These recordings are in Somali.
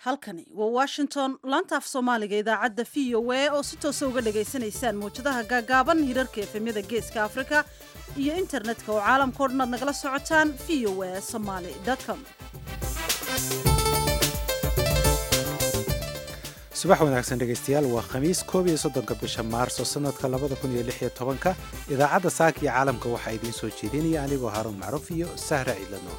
halkani waa washington laanta af soomaaliga idaacadda v o a oo si toosa uga dhagaysanaysaan mawjadaha gaagaaban hirarka efemyada geeska afrika iyo internetka oo caalamkao dhan aad nagala socotaan v o a somaly com subax wanaagsan dhegaystayaal waa khamiis koob iyo soddonka bisha maarso sannadka labada kun iyo lix iyo tobanka idaacadda saaka iyo caalamka waxaa idiin soo jeedinaya anigoo haaruun macruuf iyo sahra ciidlanoor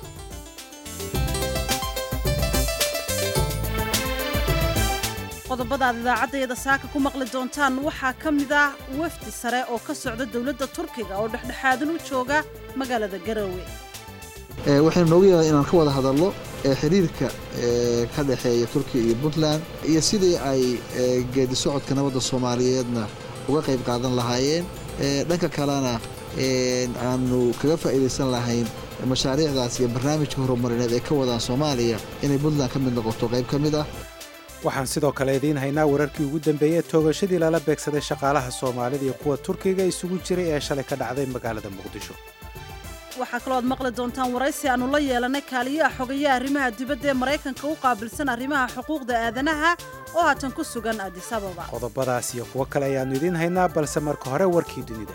qodobada aad idaacaddeeda saaka ku maqli doontaan waxaa ka mid ah wafdi sare oo ka socda dowladda turkiga oo dhexdhexaadan u jooga magaalada garowe waxaynu noogu yeeday inaan ka wada hadalno xiriirka ka dhexeeya turkiya iyo puntland iyo sidii ay geedi socodka nabadda soomaaliyeedna uga qayb qaadan lahaayeen dhanka kalena aanu kaga faa'iidaysan lahayn mashaariicdaas iyo barnaamijka horumarineed ee ka wadaan soomaaliya inay puntland ka mid noqoto qayb ka mid ah waxaan sidoo kale idiin haynaa wararkii ugu dambeeyey toogashadii lala beegsaday shaqaalaha soomaalida iyo kuwa turkiga isugu jiray ee shalay ka dhacday magaalada muqdisho waxaa kaloo aad maqli doontaan waraysi aannu la yeelanay kaaliyaha xogayaha arrimaha dibadda ee maraykanka u qaabilsan arrimaha xuquuqda aadanaha oo haatan ku sugan adis ababa qodobadaas iyo kuwo kale ayaannu idiin haynaa balse marka hore warkii dunida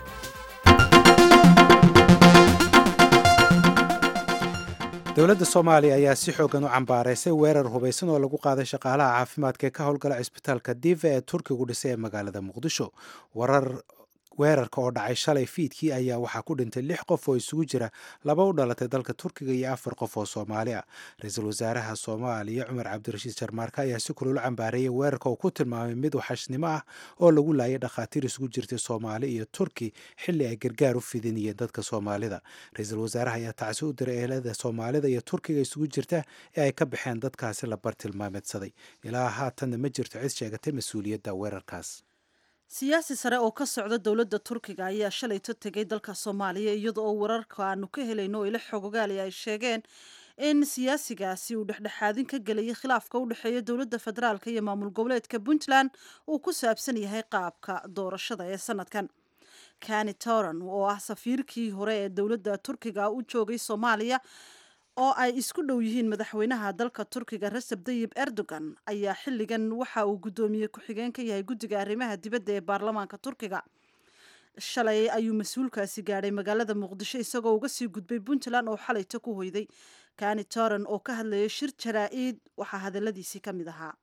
dowladda soomaaliya ayaa si xoogan u cambaaraysay weerar hubaysan oo lagu qaaday shaqaalaha caafimaadka ee ka howlgala cisbitaalka diva ee turkigu dhisay ee magaalada muqdisho warar weerarka oo dhacay shalay fiidkii ayaa waxaa ku dhintay lix qof oo isugu jira laba u dhalatay dalka turkiga iyo afar qof oo soomaali ah ra-iisul wasaaraha soomaaliya cumar cabdirashiid jarmaarka ayaa si kulul cambaareeyay weerarka oo ku tilmaamay mid waxashnimo ah oo lagu laayay dhakhaatiir isugu jirtay soomaali iyo turki xilli ay gargaar u fidinayeen dadka soomaalida ra-iisul wasaaraha ayaa tacsi u diray eelada soomaalida iyo turkiga isugu jirta ee ay ka baxeen dadkaasi la bartilmaameedsaday ilaa haatanna ma jirto cid sheegatay mas-uuliyadda weerarkaas siyaasi sare oo ka socda dowladda turkiga ayaa shalayto tegay dalka soomaaliya iyada oo wararka aanu ka helayno oo ila xogogaali ay sheegeen in siyaasigaasi uu dhexdhexaadin ka gelayay khilaafka u dhexeeya dowladda federaalk iyo maamul goboleedka puntland uu ku saabsan yahay qaabka doorashada ee sanadkan kani toran oo ah safiirkii hore ee dowladda turkiga u joogay soomaaliya oo ay isku dhow yihiin madaxweynaha dalka turkiga recep tayib erdogan ayaa xilligan waxa uu guddoomiye ku-xigeen ka yahay guddiga arrimaha dibadda ee baarlamaanka turkiga shalay ayuu mas-uulkaasi gaadhay magaalada muqdisho isagoo uga sii gudbay puntland oo xalayto ku hoyday kani toran oo ka hadlayay shir jaraa-id waxaa hadaladiisii ka mid ahaa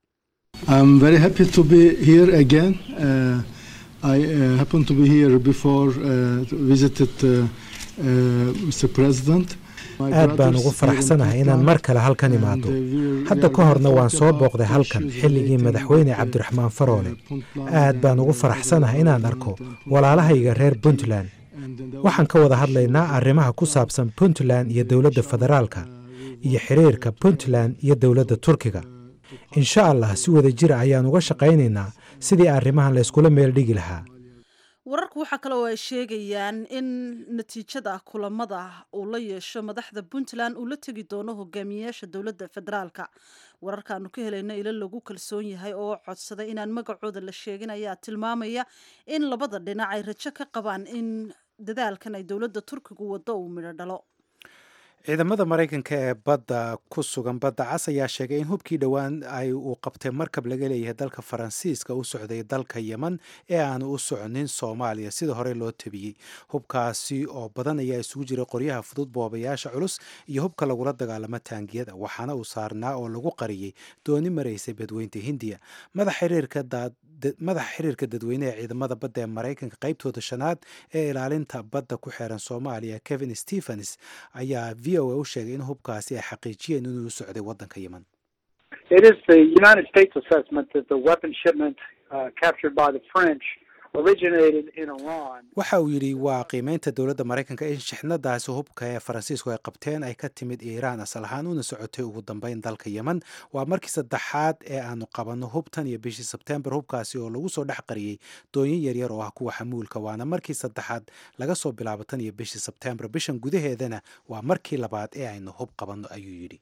aad baan ugu faraxsanahay inaan mar kale halkan imaado hadda ka horna waan soo booqday halkan xilligii madaxweyne cabdiraxmaan faroole aad baan ugu faraxsanahay inaan arko walaalahayga reer puntland waxaan ka wada hadlaynaa arrimaha ku saabsan puntland iyo dowladda federaalka iyo xiriirka puntland iyo dowladda turkiga insha allah si wada jira ayaan uga shaqaynaynaa sidii arrimahan layskula meel dhigi lahaa wararku waxaa kale oo ay sheegayaan in natiijada kulamada uu la yeesho madaxda puntland uu la tegi doono hogaamiyeyaasha dowladda federaalka wararkaanu ka helayno ilo lagu kalsoon yahay oo codsaday inaan magacooda la sheegin ayaa tilmaamaya in labada dhinac ay rajo ka qabaan in dadaalkan ay dowladda turkigu waddo uu midho dhalo ciidamada maraykanka ee badda ku sugan badda cas ayaa sheegay in hubkii dhowaan ay uu qabtay markab laga leeyahay dalka faransiiska u socday dalka yeman ee aanu u soconin soomaaliya sida hore loo tabiyey hubkaasi oo badan ayaa isugu jiray qoryaha fudud boobayaasha culus iyo hubka lagula dagaalamo taangiyada waxaana uu saarnaa oo lagu qariyey dooni maraysay badweynta hindiya madaxa xiriirka dadweyne ee ciidamada badda ee maraykanka qaybtooda shanaad ee ilaalinta badda ku xeeran soomaaliya kevin stephens ayaa v o a u sheegay in hubkaasi ay xaqiijiyeen inuu u socday waddanka yeman waxa uu yidhi waa qiimeynta dowladda maraykanka in shixnadaasi hubka ee faransiisku ay qabteen ay ka timid iiraan asal ahaan una socotay ugu dambeyn dalka yeman waa markii saddexaad ee aanu qabanno hubtan iyo bishii sebtembar hubkaasi oo lagu soo dhex qariyey doonyin yaryar oo ah kuwa xamuulka waana markii saddexaad laga soo bilaabo tan iyo bishii sebtembar bishan gudaheedana waa markii labaad ee aynu hub qabanno ayuu yidhi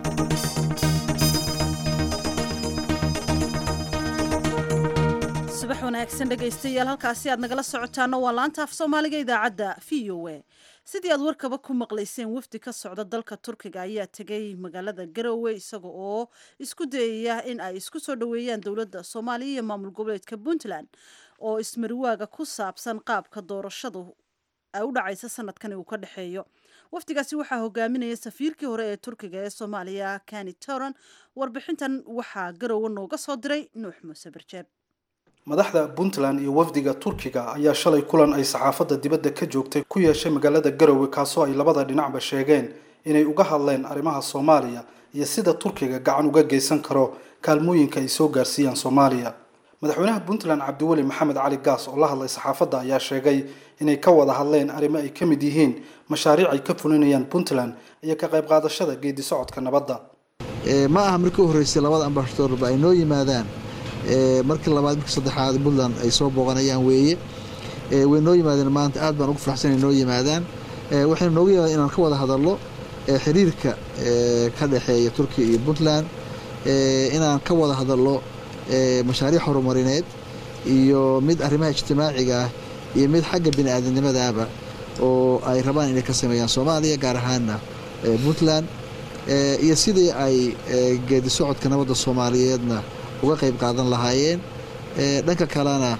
subax subax wanaagsan dhegaystayaal halkaasi aad nagala socotaano waa laanta af soomaaliga idaacadda v o a sidii aad warkaba ku maqlayseen wafdi ka socda dalka turkiga ayaa tegay magaalada garowe isaga oo isku dayaya in ay isku soo dhoweeyaan dowladda soomaaliya iyo maamul goboleedka puntland oo ismariwaaga ku saabsan qaabka doorashadu ay u dhacaysa sanadkan uu ka dhexeeyo wafdigaasi waxaa hogaaminaya safiirkii hore ee turkiga ee soomaaliya kani toran warbixintan waxaa garowe nooga soo diray nuux muuse barjeeb madaxda puntland iyo wafdiga turkiga ayaa shalay kulan ay saxaafadda dibadda ka joogtay ku yeeshay magaalada garowe kaasoo ay labada dhinacba sheegeen inay uga hadleen arrimaha soomaaliya iyo sida turkiga gacan uga geysan karo kaalmooyinka ay soo gaarsiiyaan soomaaliya madaxweynaha puntland cabdiweli maxamed cali gaas oo la hadlay saxaafadda ayaa sheegay inay ka wada hadleen arrimo ay ka mid yihiin mashaariic ay ka fulinayaan puntland iyo ka qayb qaadashada geedi socodka nabadda ma aha markii u horreysay labada ambasadorba ay noo yimaadaan markii labaad markii saddexaad puntland ay soo booqanayaan weeye way noo yimaadeen maanta aad baan ugu faraxsan inay noo yimaadaan waxaynu noogu yimaadeen inaan ka wada hadallo xiriirka ka dhexeeya turkiya iyo puntland inaan ka wada hadallo mashaariic horumarineed iyo mid arrimaha ijtimaaciga ah iyo mid xagga bini aadamnimadaaba oo ay rabaan inay ka sameeyaan soomaaliya gaar ahaana puntland iyo sidii ay geedi socodka nabadda soomaaliyeedna uga qayb qaadan lahaayeen dhanka kalena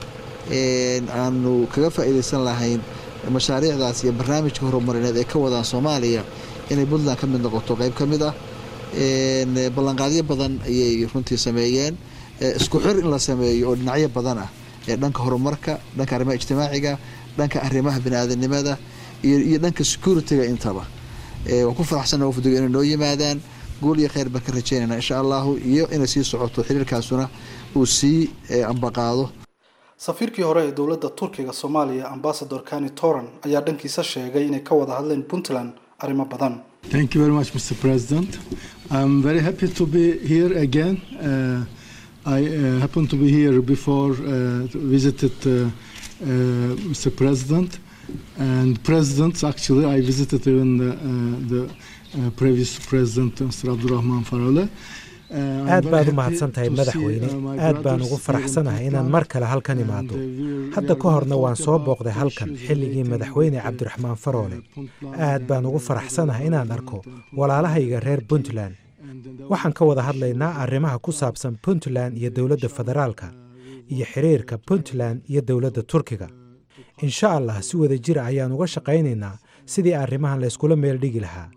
aanu kaga faa'iidaysan lahayn mashaariicdaas iyo barnaamijka horumarineed ay ka wadaan soomaaliya inay puntland ka mid noqoto qayb ka mid ah ballanqaadyo badan ayay runtii sameeyeen isku xir in la sameeyo oo dhinacyo badan ah dhanka horumarka dhanka arrimaha ijtimaaciga dhanka arrimaha biniaadanimada iyo dhanka security-ga intaba waan ku faraxsana wafdiga inay noo yimaadaan guul iyo kheyr baan ka rajeynayna insha allahu iyo inay sii socoto xiriirkaasuna uu sii ambaqaado safiirkii hore ee dowladda turkiga soomaaliya ambasador kani toran ayaa dhankiisa sheegay inay ka wada hadleen puntland arrimo badan Thank you very much, Mr. President. I'm very happy to be here again. Uh, I uh, happened to be here before, uh, visited uh, uh, Mr. President and presidents. Actually, I visited even the, uh, the uh, previous president, Mr. Abdurrahman Farole. aad baad u mahadsan tahay madaxweyne aad baan ugu faraxsanahay inaan mar kale halkan imaado hadda ka horna waan soo booqday halkan xilligii madaxweyne cabdiraxmaan faroole aad baan ugu faraxsanahay inaan arko walaalahayga reer puntland waxaan ka wada hadlaynaa arrimaha ku saabsan puntland iyo dowladda federaalka iyo xiriirka puntland iyo dowladda turkiga insha allah si wada jira ayaan uga shaqaynaynaa sidii arrimahan layskula meel dhigi lahaa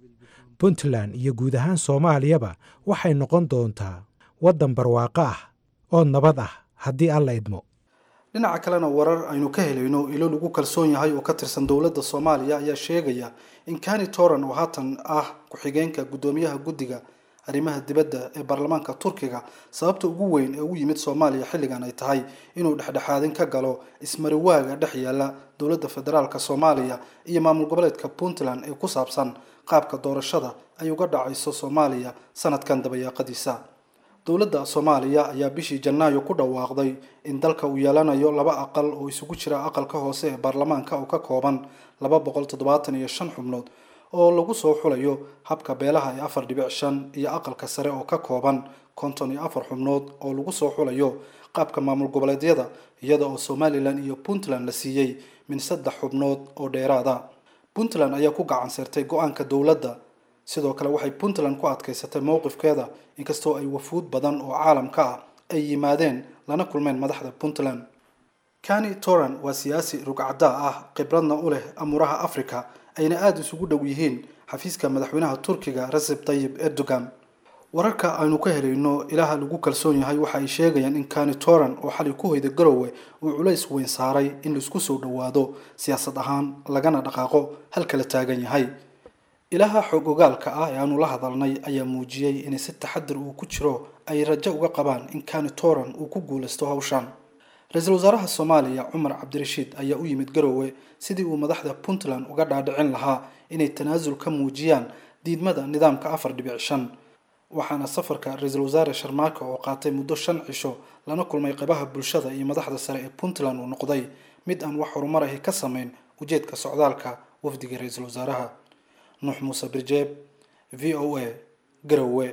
puntland iyo guud ahaan soomaaliyaba waxay noqon doontaa waddan barwaaqo ah oo nabad ah haddii alla idmo dhinaca kalena warar aynu ka helayno ilo lagu kalsoon yahay oo ka tirsan dowladda soomaaliya ayaa sheegaya in kani toran oo haatan ah ku-xigeenka guddoomiyaha guddiga arrimaha dibadda ee baarlamaanka turkiga sababta ugu weyn ee u yimid soomaaliya xilligan ay tahay inuu dhexdhexaadin ka galo ismariwaaga dhex yaala dowladda federaalk soomaaliya iyo maamul goboleedka puntland ee ku saabsan qaabka doorashada ay uga dhacayso soomaaliya sanadkan dabayaaqadiisa dowladda soomaaliya ayaa bishii janaayo ku dhawaaqday in dalka uu yeelanayo laba aqal oo isugu jira aqalka hoose ee baarlamaanka oo ka kooban laba boqol toddobaatan iyo shan xubnood oo lagu soo xulayo habka beelaha ee afar dhibic shan iyo aqalka sare oo ka kooban konton iyo afar xubnood oo lagu soo xulayo qaabka maamul goboleedyada iyada oo somalilan iyo puntland la siiyey min saddex xubnood oo dheeraada puntland ayaa ku gacan sirtay go-aanka dowladda sidoo kale waxay puntland ku adkaysatay mowqifkeeda inkastoo ay wafuud badan oo caalamka ah ay yimaadeen lana kulmeen madaxda puntland kani toran waa siyaasi rugcaddaa ah khibradna u leh amuuraha africa ayna aada isugu dhow yihiin xafiiska madaxweynaha turkiga recep tayib erdogan wararka aynu ka helayno ilaha lagu kalsoon yahay waxa ay sheegayaan in kani toran oo xalay ku hoyda garowe uu culays weyn saaray in laisku soo dhowaado siyaasad ahaan lagana dhaqaaqo halkala taagan yahay ilaha xoog ogaalka ah ee aanu la hadalnay ayaa muujiyey inay si taxadir uu ku jiro ay rajo uga qabaan in kani toran uu ku guulaysto hawshan ra-iisul wasaaraha soomaaliya cumar cabdirashiid ayaa u yimid garowe sidii uu madaxda puntland uga dhaadhicin lahaa inay tanaasul ka muujiyaan diidmada nidaamka afar dhibic shan waxaana safarka ra-iisul wasaare sharmaako oo qaatay muddo shan cisho lana kulmay qabaha bulshada iyo madaxda sare ee puntland uu noqday mid aan wax horumar ahi ka samayn ujeedka socdaalka wafdiga ra-iisul wasaaraha nuux muuse birjeeb v o a garowe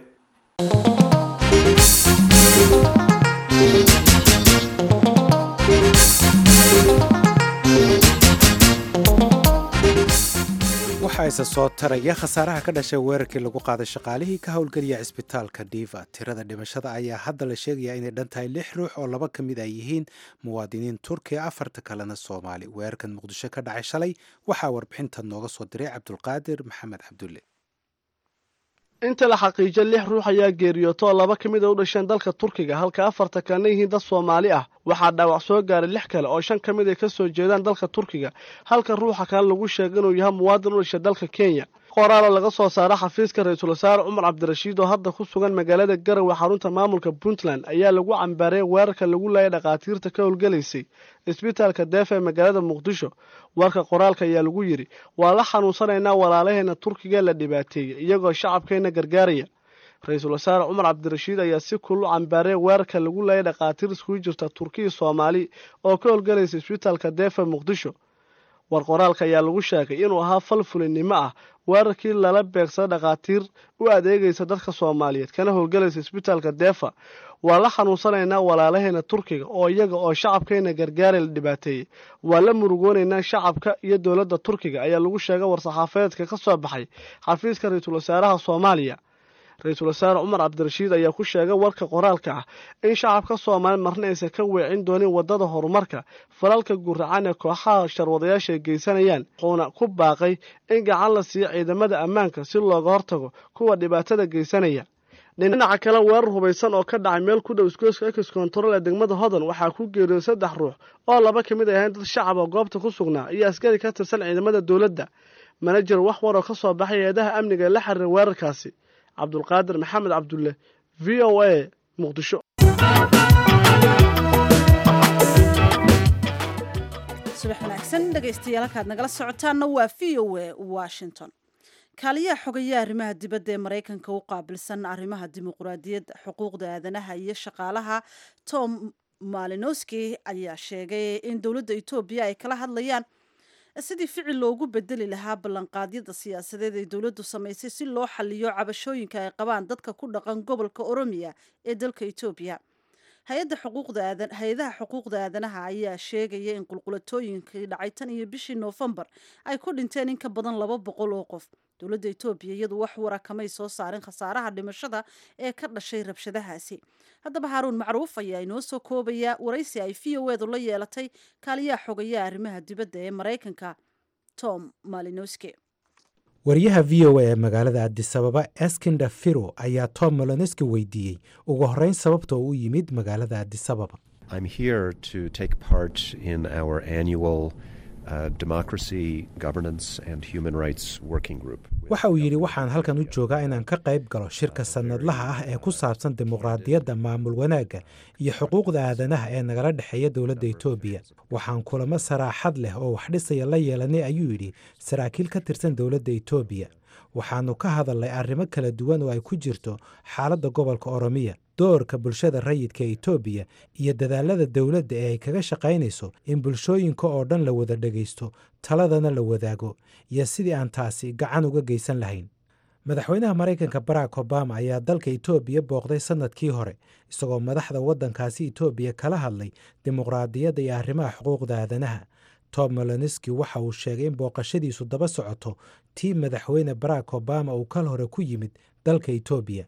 waxaa isa soo taraya khasaaraha ka dhashay weerarkii lagu qaaday shaqaalihii ka howlgeliya cisbitaalka diva tirada dhimashada ayaa hadda la sheegayaa inay dhan tahay lix ruux oo laba ka mid ay yihiin muwaadiniin turkiya afarta kalena soomaali weerarkan muqdisho ka dhacay shalay waxaa warbixintan nooga soo diray cabdulqaadir maxamed cabdulle inta la xaqiijo lix ruux ayaa geeriyooto oo laba ka mid a u dhasheen dalka turkiga halka afarta kalena yihiin dad soomaali ah waxaa dhaawac soo gaaray lix kale oo shan ka mid ay ka soo jeedaan dalka turkiga halka ruuxa kale lagu sheegay inuu yahay muwaadin u dhashay dalka kenya qoraal oo laga soo saara xafiiska ra-iisul wasaare cumar cabdirashiid oo hadda ku sugan magaalada garowe xarunta maamulka puntland ayaa lagu cambaareeyay weerarka lagu laayay dhakhaatiirta ka howlgelaysay isbitaalka deefa ee magaalada muqdisho warka qoraalka ayaa lagu yidhi waa la xanuunsanaynaa walaalaheena turkiga la dhibaateeyey iyagoo shacabkeenna gargaaraya ra-iisul wasaare cumar cabdirashiid ayaa si kullu cambaareeyay weerarka lagu laayay dhakhaatiir iskugu jirta turkiya soomaali oo ka howlgelaysa isbitaalka deefa muqdisho war qoraalka ayaa lagu sheegay inuu ahaa fal fulinnimo ah weerarkii lala beegsada dhakhaatiir u adeegaysa dadka soomaaliyeed kana howlgelaysa isbitaalka deefa waa la xanuunsanaynaa walaalaheena turkiga oo iyaga oo shacabkeena gargaara la dhibaateeyey waa la murugoonaynaa shacabka iyo dowladda turkiga ayaa lagu sheegay war-saxaafadeedka ka soo baxay xafiiska ra-iisul wasaaraha soomaaliya ra-iisul wasaare cumar cabdirashiid ayaa ku sheegay warka qoraalka ah in shacabka soomaaliya marna aysan ka weecin doonin waddada horumarka falalka guracan ee kooxaha sharwadayaasha ay geysanayaan wuxuuna ku baaqay in gacan la siiyo ciidamada ammaanka si looga hortago kuwa dhibaatada geysanaya dhinaca kale weerar hubaysan oo ka dhacay meel ku dhow iskooska ex control ee degmada hodan waxaa ku geeriyooday saddex ruux oo laba ka mid ay ahayn dad shacab oo goobta ku sugnaa iyo askari ka tirsan ciidamada dowladda manajer wax war oo ka soo baxay hay-adaha amniga ee la xiriira weerarkaasi cabdulqaadir maxamed cabdulle v o a muqdisho subax wanaagsan dhegaystayaal halkaad nagala socotaanna waa v o a washington kaaliyaha xogayaha arrimaha dibadda ee maraykanka u qaabilsan arrimaha dimuqraadiyadda xuquuqda aadanaha iyo shaqaalaha tom malinowski ayaa sheegay in dowladda etoobiya ay kala hadlayaan sidii ficil loogu bedeli lahaa ballanqaadyada siyaasadeed ee dowladdu samaysay si loo xaliyo cabashooyinka ay qabaan dadka ku dhaqan gobolka oromiya ee dalka etoobiya hay-adaha xuquuqda aadanaha ayaa sheegaya in qulqulatooyinkii dhacay tan iyo bishii noofembar ay ku dhinteen in ka badan laba boqol oo qof dowladda etoobiya iyadu wax wara kamay soo saarin khasaaraha dhimashada ee ka dhashay rabshadahaasi haddaba haaruun macruuf ayaa inoo soo koobaya waraysi ay v o edu la yeelatay kaaliyaha xogayaha arrimaha dibadda ee maraykanka tom malinowski wariyaha v o a ee magaalada adisababa eskinda firo ayaa tom moloniski weydiiyey ugu horreyn sababta uu u yimid magaalada adisababa waxa uu yidhi waxaan halkan u joogaa inaan ka qayb galo shirka sannadlaha ah ee ku saabsan dimuqraadiyadda maamul wanaagga iyo xuquuqda aadanaha ee nagala dhexeeya dowladda etoobiya waxaan kulamo saraaxad leh oo wax dhisaya la yeelanay ayuu yidhi saraakiil ka tirsan dowladda etoobiya waxaannu ka hadalnay arrimo kala duwan oo ay ku jirto xaaladda gobolka oromiya doorka bulshada rayidka etoobiya iyo dadaalada dowladda ee ay kaga shaqaynayso in bulshooyinka oo dhan la wada dhegaysto taladana la wadaago iyo sidii aan taasi gacan uga geysan lahayn madaxweynaha maraykanka barack obama ayaa dalka etoobiya booqday sannadkii hore isagoo madaxda waddankaasi etoobiya kala hadlay dimuqraadiyadda iyo arrimaha xuquuqda aadanaha tom moloniski waxa uu sheegay in booqashadiisu daba socoto tii madaxweyne barack obama uu kal hore ku yimid dalka etoobiya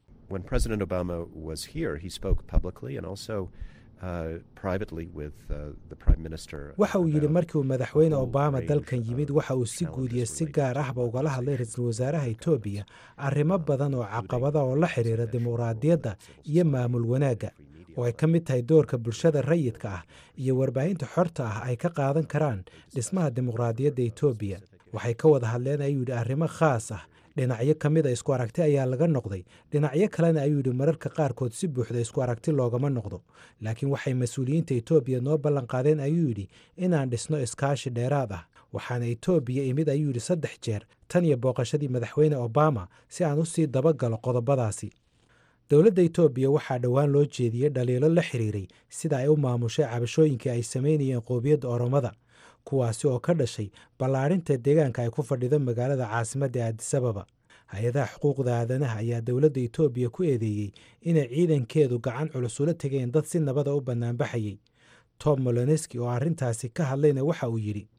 waxa uu yidhi markii uu madaxweyne obama dalkan yimid waxa uu si guudiya si gaar ahba ugala hadlay ra-iisul wasaaraha etoobiya arrimo badan oo caqabada oo la xidhiira dimuqraadiyadda iyo maamul wanaagga oo ay ka mid tahay doorka bulshada rayidka ah iyo warbaahinta xorta ah ay ka qaadan karaan dhismaha dimuqraadiyadda etoobiya waxay ka wada hadleen ayuu yidhi arrimo khaas ah dhinacyo ka mid a isku aragti ayaa laga noqday dhinacyo kalena ayuu yidhi mararka qaarkood si buuxda isku aragti loogama noqdo laakiin waxay mas-uuliyiinta etoobiya noo ballanqaadeen ayuu yidhi inaan dhisno iskaashi dheeraad ah waxaana etoobiya imid ayuu yidhi saddex jeer tan iyo booqashadii madaxweyne obama si aan u sii dabagalo qodobadaasi dowladda etoobiya waxaa dhowaan loo jeediyey dhaliilo la xiriiray sida ay u maamushay cabashooyinkii ay samaynayeen qoobiyadda oromada kuwaasi oo ka dhashay ballaadhinta deegaanka ay ku fadhido magaalada caasimadda ee adisababa hay-adaha xuquuqda aadanaha ayaa dowladda etoobiya ku eedeeyey inay ciidankeedu gacan culus ula tegeen dad si nabada u bannaanbaxayey tom moloneski oo arrintaasi ka hadlayna waxa uu yidhi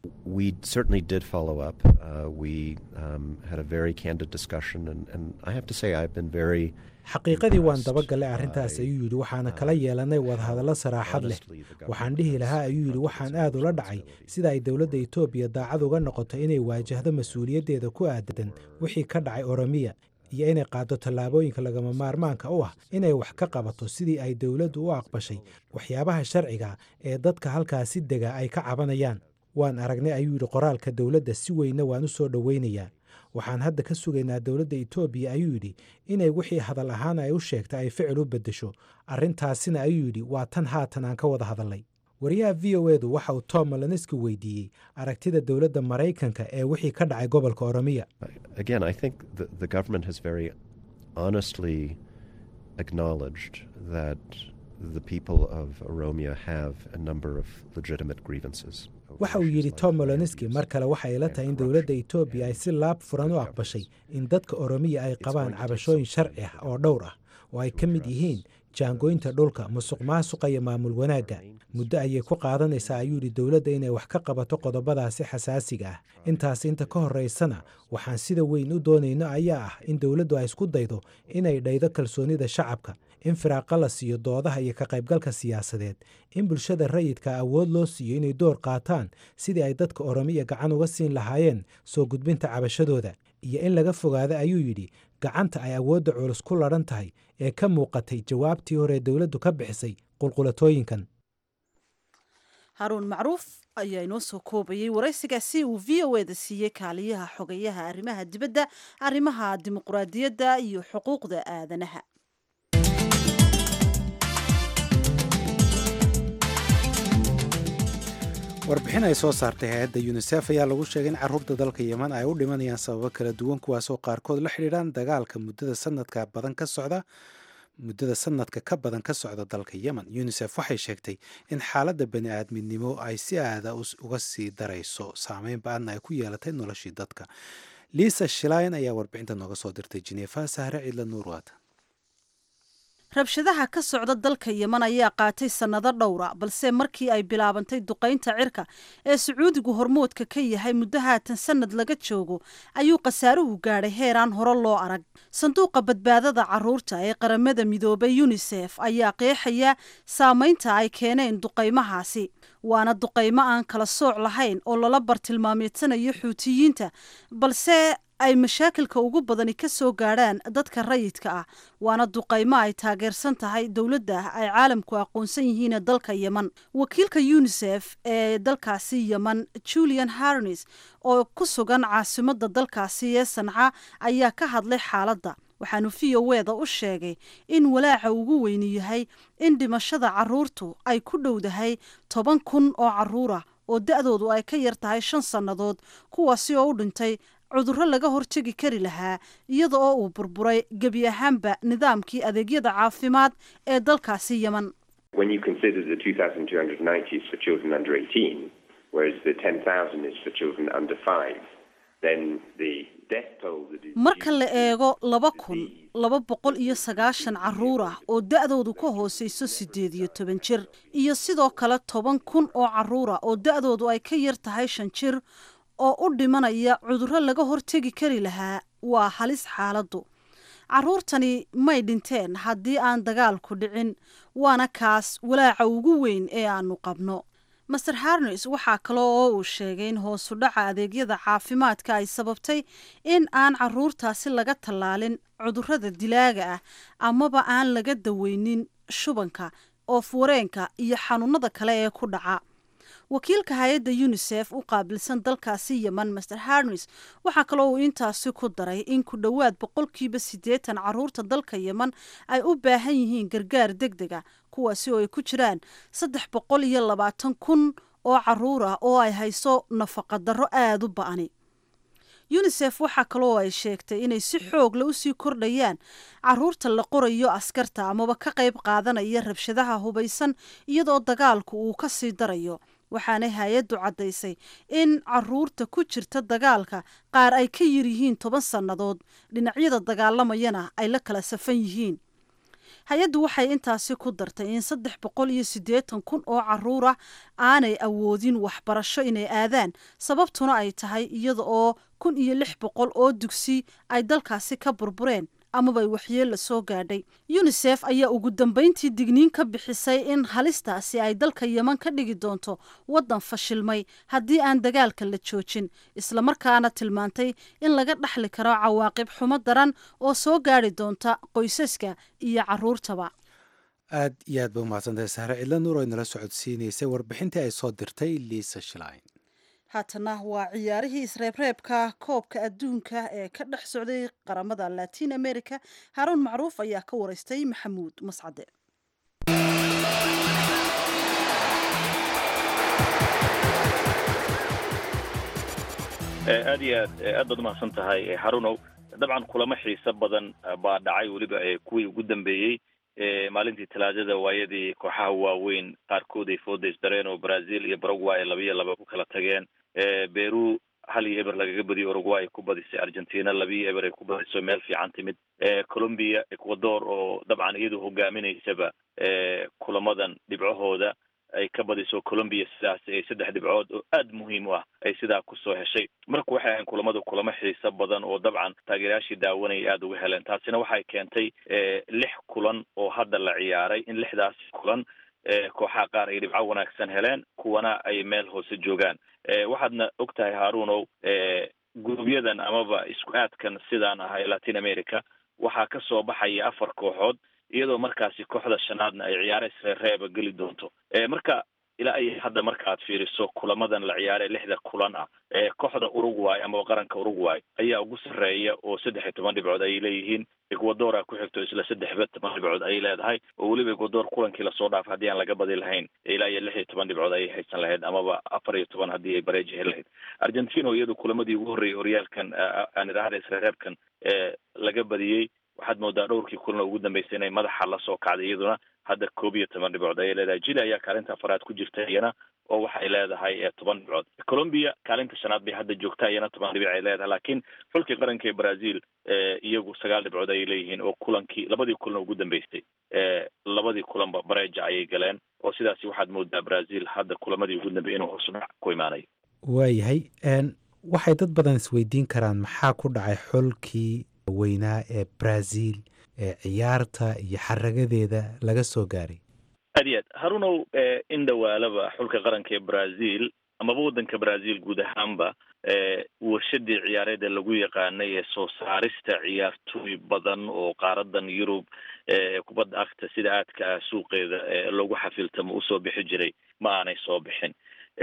We certainly did follow up. Uh, we um, had a very candid discussion, and, and I have to say, I've been very. xaqiiqadii waan dabagalay arrintaas ayuu yidhi waxaana kala yeelanay wadahadallo saraaxad leh waxaan dhihi lahaa ayuu yidhi waxaan aad ula dhacay sida ay dowladda etoobiya daacad uga noqoto inay waajahdo mas-uuliyaddeeda ku aadan wixii ka dhacay oromiya iyo inay qaaddo tallaabooyinka lagama maarmaanka u ah inay wax ka qabato sidii ay dowladdu u aqbashay waxyaabaha sharciga ee dadka halkaasi dega ay ka cabanayaan waan aragnay ayuu yidhi qoraalka dowladda si weynna waan u soo dhoweynayaa waxaan hadda ka sugaynaa dowladda etoobiya ayuu yidhi inay wixii hadal ahaan ay u sheegta ay ficil u beddesho arrintaasina ayuu yidhi waa tan haatan aan ka wada hadalnay wariyaha v o edu waxa uu tom maloniski weydiiyey aragtida dowladda maraykanka ee wixii ka dhacay gobolka oromiya Again, I think the, the government has very honestly acknowledged that the people of Oromia have a number of legitimate grievances. over waxa uu issues yidhi like tom land moloniski use mar kale waxay ila tahay in dowladda etoobiya ay si laab furan u aqbashay in dadka oromiya ay qabaan cabashooyin sharci ah oo dhowr ah oo ay ka mid yihiin jaangoynta dhulka musuq maasuqa iyo maamul wanaagga muddo ayay ku qaadanaysaa ayuu yidhi dowladda inay wax ka qabato qodobadaasi xasaasiga ah intaas inta ka horaysana waxaan sida weyn u doonayno ayaa ah in dowladdu ay isku daydo inay dhaydo kalsoonida shacabka in firaaqa la siiyo doodaha iyo ka qaybgalka siyaasadeed in bulshada rayidka awood loo siiyo inay door qaataan sidii ay dadka oromiya gacan uga siin lahaayeen soo gudbinta cabashadooda iyo in laga fogaado ayuu yidhi gacanta ay awoodda culus ku ladhan tahay ee ka muuqatay jawaabtii hore ee dowladdu ka bixisay qulqulatooyinkan haruun macruuf ayaa inoo soo koobayay waraysigaasi uu v o eda siiyey kaaliyaha xogeyaha arrimaha dibadda arrimaha dimuqraadiyadda iyo xuquuqda aadanaha warbixin ay soo saartay hay-adda yunisef ayaa lagu sheegay in caruurta dalka yeman ay u dhimanayaan sababo kala duwan kuwaasoo qaarkood la xidhiidhaan dagaalka muddada sanadka badan ka socda muddada sanadka ka badan ka socda dalka yemen unisef waxay sheegtay in xaaladda bani aadminimo ay si aada uga sii darayso saameyn ba-adna ay ku yeelatay noloshii dadka liisa shilayn ayaa warbixinta nooga soo dirtay jineefa sahre ciidla nuurwaad rabshadaha ka socda dalka yeman ayaa qaatay sannado dhowra balse markii ay bilaabantay duqaynta cirka ee sacuudigu hormoodka ka yahay muddo haatan sannad laga joogo ayuu khasaaruhu gaadhay heeraan hore loo arag sanduuqa badbaadada caruurta ee qaramada midoobay yunisef ayaa qeexaya saamaynta ay keeneen duqaymahaasi waana duqaymo aan kala sooc lahayn oo lala bartilmaameedsanayo xuutiyiinta balse ay mashaakilka ugu badani ka soo gaadhaan dadka rayidka ah waana duqaymo ay taageersan tahay dowladda ay caalamku aqoonsan yihiin dalka yeman wakiilka unisef ee dalkaasi yeman julian harnes oo ku sugan caasimadda dalkaasi ee sanca ayaa ka hadlay xaaladda waxaanu v o eda u sheegay in walaaca ugu weyni yahay in dhimashada caruurtu ay ku dhowdahay toban kun oo caruur ah oo da-doodu ay ka yar tahay shan sannadood kuwaasi oo u dhintay cudurro laga hortegi kari lahaa iyada oo uu burburay gebi ahaanba nidaamkii adeegyada caafimaad ee dalkaasi yeman marka la eego laba kun laba boqol iyo sagaashan caruur ah oo da-doodu ka hooseyso siddeed iyo toban jir iyo sidoo kale toban kun oo caruur ah oo da-doodu ay ka yar tahay shan jir oo u dhimanaya cudurro laga hortegi kari lahaa waa halis xaaladdu caruurtani may dhinteen haddii aan dagaalku dhicin waana kaas walaaca ugu weyn ee aanu qabno master harnes waxaa kale oo uu sheegay in hoosu dhaca adeegyada caafimaadka ay sababtay in aan caruurtaasi laga tallaalin cudurrada dilaaga ah amaba aan laga daweynin shubanka oof-wareenka iyo xanuunada kale ee ku dhaca wakiilka hay-adda unisef u qaabilsan dalkaasi yeman master harnes waxaa kaloo uu intaasi ku daray in ku dhowaad boqolkiiba siddeetan caruurta dalka yeman ay u baahan yihiin gargaar deg deg a kuwaasi oo ay ku jiraan saddex boqol iyo labaatan kun oo caruur ah oo ay hayso nafaqa darro aada u ba-ani unisef waxaa kaloo ay sheegtay inay si xoogla usii kordhayaan caruurta la qorayo askarta amaba ka qayb qaadanaya rabshadaha hubaysan iyadoo dagaalku uu ka sii darayo waxaanay hay-addu caddaysay in caruurta ku jirta dagaalka qaar ay ka yar yihiin toban sannadood dhinacyada dagaalamayana ay la kala safan yihiin hay-addu waxay intaasi ku dartay in saddex boqol iyo siddeetan kun oo caruur ah aanay awoodin waxbarasho inay aadaan sababtuna ay tahay iyada oo kun iyo lix boqol oo dugsi ay dalkaasi ka burbureen amabay waxyeella soo gaadhay yunisef ayaa ugu dambayntii digniin ka bixisay in halistaasi ay dalka yeman ka dhigi doonto waddan fashilmay haddii aan dagaalka la joojin islamarkaana tilmaantay in laga dhaxli karo cawaaqib xumo daran oo soo gaadhi doonta qoysaska iyo caruurtaba aad iyo aad ba umahadsantahay sahre cidla nuur ay nala socodsiinaysay warbixintii ay soo dirtay liisa shlein haatana waa ciyaarihii isreebreebka koobka adduunka ee ka dhex socday qaramada latin america haaruun macruuf ayaa ka wareystay maxamuud mascade aad iyo aad aad baad umahadsan tahay harunow dabcan kulamo xiiso badan baa dhacay weliba kuwii ugu dambeeyey maalintii talaadada waayadii kooxaha waaweyn qaarkood ay fooda isdareen oo brazil iyo paraguay ay labiyo laba ku kala tageen beru hal iyo eber lagaga badiyo uruguay ay ku badisay argentina labiyo eber ay ku badiso meel fiican timid colombia ecuador oo dabcan iyadu hogaaminaysaba kulamadan dhibcahooda ay ka badiso colombia sidaas ay saddex dhibcood oo aad muhiim u ah ay sidaa kusoo heshay marka waxay ahayn kulamadu kulamo xiiso badan oo dabcan taageerayaashii daawanaya aada uga heleen taasina waxay keentay lix kulan oo hadda la ciyaaray in lixdaasi kulan kooxaha qaar ay dhibco wanaagsan heleen kuwana ay meel hoose joogaan waxaadna og tahay harunow gurubyadan amaba isku aadkan sidaan ahay latin america waxaa ka soo baxaya afar kooxood iyadoo markaasi kooxda shanaadna ay ciyaare isreereeba geli doonto marka ilaa ay hadda markaaad fiiriso kulamadan la ciyaare lixda kulan ah kooxda uruguay amaba qaranka uruguay ayaa ugu sarreeya oo saddex iyo toban dhibcood ayay leeyihiin ecuadora ku xigto isla saddexba toban dhibcood ayay leedahay oo weliba ecuador kulankii lasoo dhaafay haddii aan laga badi lahayn ilaa iyo lix iyo toban dhibcood ayay haysan lahayd amaba afar iyo toban haddii ay bareeji heli lahayd argentina oo iyadu kulamadii ugu horreeyay horyaalkan aan idhaahda isreereebkan laga badiyey waxaad moodaa dhowrkii kulan ugu dambeysay inay madaxa lasoo kacday iyaduna hadda koob iyo toban dhibcood ayay leedahay jili ayaa kaalinta afaraad ku jirta iyana oo waxay leedahay toban dhibcood colombia kaalinta shanaad bay hadda joogtaa iyana toban dhibic ay leedahay laakiin xulkii qaranka ee brazil iyagu sagaal dhibcood ayay leeyihiin oo kulankii labadii kulan ugu dambeystay labadii kulanba bareja ayay galeen oo sidaasi waxaad moodaa brazil hadda kulamadii ugu dambeeyay inuu hoosudhac ku imaanayo waayahay waxay dad badan isweydiin karaan maxaa ku dhacay xulkii weynaa ee brazil ee ciyaarta iyo xaragadeeda laga soo gaaray aad iyo aad harunow in dhawaalaba xulka qaranka ee brazil amaba waddanka brazil guud ahaanba warshadii ciyaareeda lagu yaqaanay ee soo saarista ciyaartooy badan oo qaaradan yurub kubadda agta sida aadka ah suuqeeda loogu xafiltamo usoo bixi jiray ma aanay soo bixin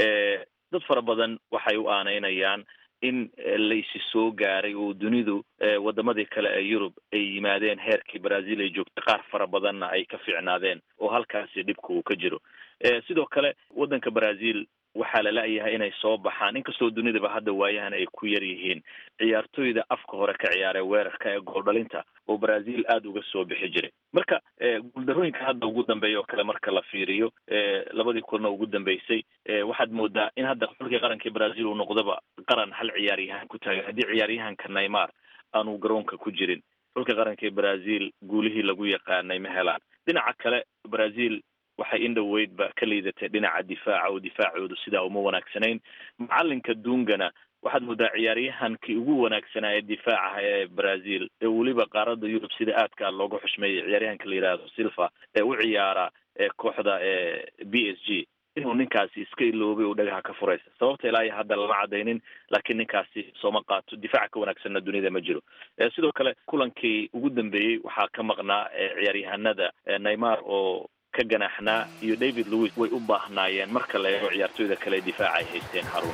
dad fara badan waxay u aanaynayaan in laysi soo gaaray oo dunidu wadamadii kale ee yurub ay yimaadeen heerkii brazil ay joogtay qaar fara badanna ay ka fiicnaadeen oo halkaasi dhibka uu ka jiro sidoo kale waddanka brazil waxaa la la-yahay inay soo baxaan inkastoo dunidaba hadda waayahan ay ku yar yihiin ciyaartooyda afka hore ka ciyaaree weerarka ee gooldhalinta oo brazil aada uga soo bixi jiray marka guuldarooyinka hadda ugu dambeeya oo kale marka la fiiriyo labadii kulna ugu dambeysay waxaad moodaa in hadda xulkii qarankii brazil uu noqdaba qaran hal ciyaaryahan ku taagan haddii ciyaaryahanka neymar aanu garoonka ku jirin xulka qaranka ee brazil guulihii lagu yaqaanay ma helaan dhinaca kale brazil waxay in dhoweydba ka liidatay dhinaca difaaca oo difaacoodu sidaa uma wanaagsanayn macalinka dungana waxaad moodaa ciyaaryahankii ugu wanaagsanaa ee difaacaha ee brazil ee weliba qaarada yurub sida aadka looga xushmeeyay ciyaaryahanka la yidhaahdo silva ee u ciyaara kooxda b s g inuu ninkaasi iska iloobay oo dhagaha ka furaysa sababta ilaa iyo hadda lama cadaynin laakiin ninkaasi sooma qaato difaaca ka wanaagsanna dunida ma jiro sidoo kale kulankii ugu dambeeyey waxaa ka maqnaa ciyaaryahanada neymar oo ka ganaxnaa iyo david lewis way u baahnaayeen marka la eego ciyaartooyda kale ee difaaca ay haysteen haruno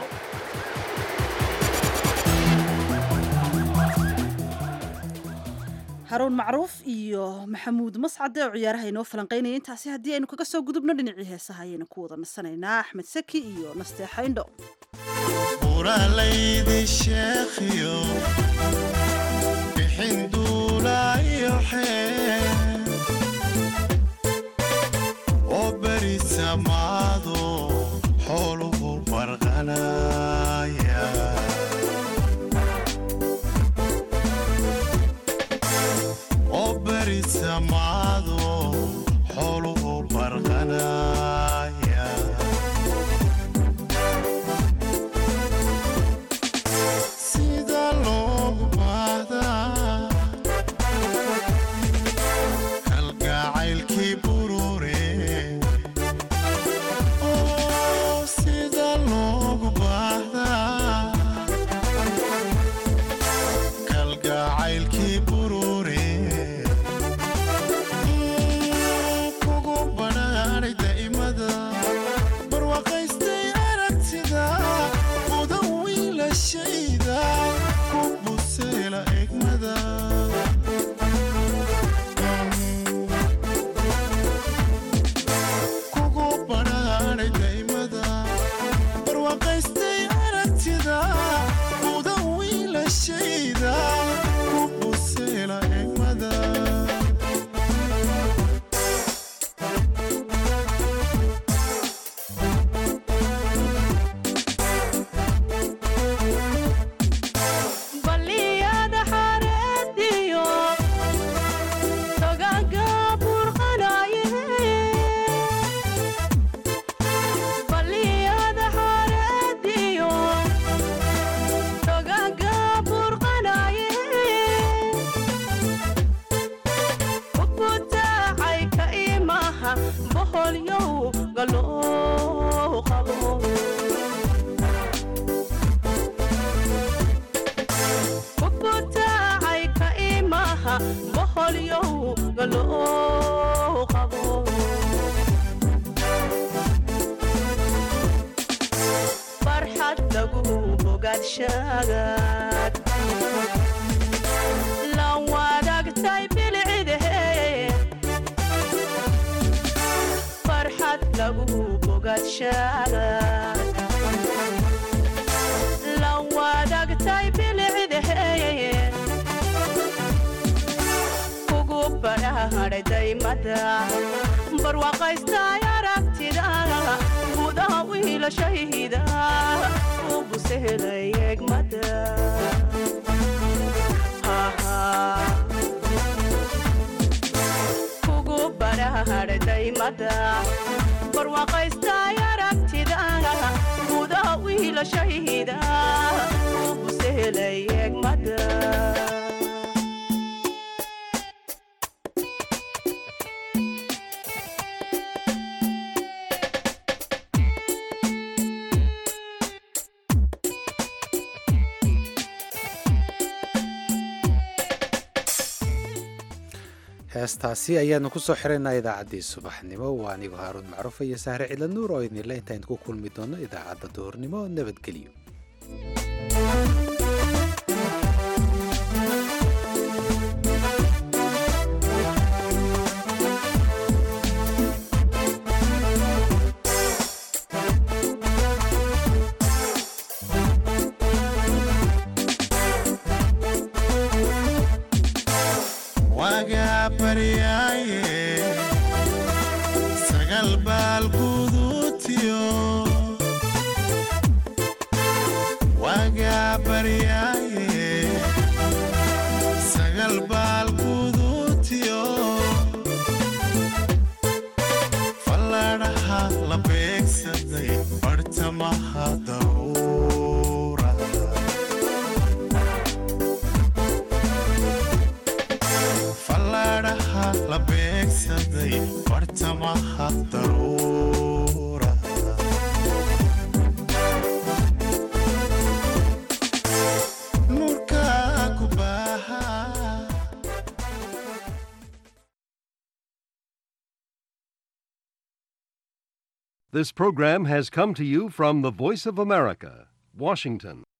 haruun macruuf iyo maxamuud mascade oo ciyaaraha inoo falanqaynaya intaasi haddii aynu kaga soo gudubno dhinacii heesaha ayaynu ku wada nasanaynaa axmed saki iyo nasteexa indho samado boqolyowga loo qabo farxad lagu bogaadshagaad la wadaagtay bilcidahe farxad lagu bogaadshagaad la wadaagtay bilcidahe kugu badhaadhay daymada barwaaqaystay aragtida gudaha wiilashayda u busehelay egmada kugu badhaadhay daymada barwaaqaystay aragtida gudaha wiilashayda u busehelay egmada heestaasi ayaanu ku soo xiraynaa idaacaddii subaxnimo waa anigu haaruun macruuf iyo sahre cila nuur oo idinle intaaynu ku kulmi doonno idaacadda duhurnimo nabadgelyo wagaa baryaaye sagal baal guduutiyo wagaa baryaaye sagal baal guduutiyo falladhaha la beegsaday bartamaha daruura falladhaha la beegsaday bartamaha daruura nuurka ku baaha This program has come to you from the Voice of America, Washington.